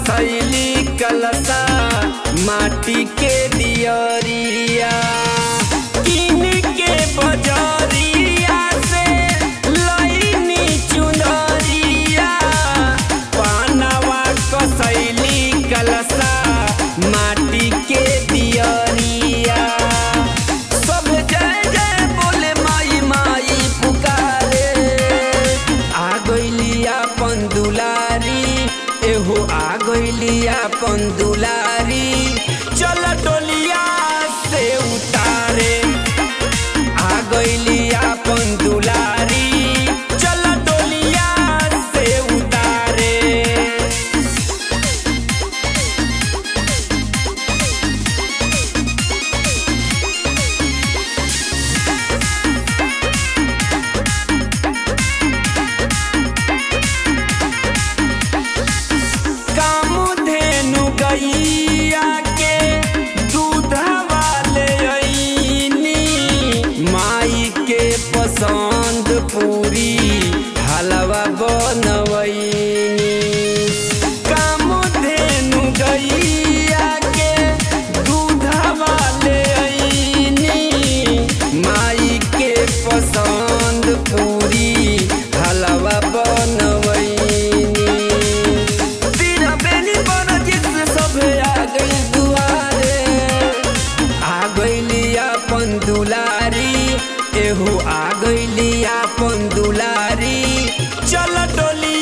कसैली कलसा माटी के दियरिया किन के बजरिया से लईनी चुनरिया पानवा कसैली कलसा माटी के दियरिया सब जय जय बोले माई माई पुकारे आ गइली अपन दुलारी एहो आ गइली अपन दुलारी चल डोलिया से उतारे आ गइली अपन दुलारी चल डोलिया से उतारे कामधेनु गैया के दूधवा ले अइनी माई के पसंद पूरी हलवा बनवैनी कामधेनु गैया के दूधवा ले अइनी माई के पसंद पूरी हलवा बनवैनी तेरा बेनी बना जिससे सभे आ गई दुआरे आ गईली अपन दुलारी एहो आ गईली अपन दुलारी चल डोली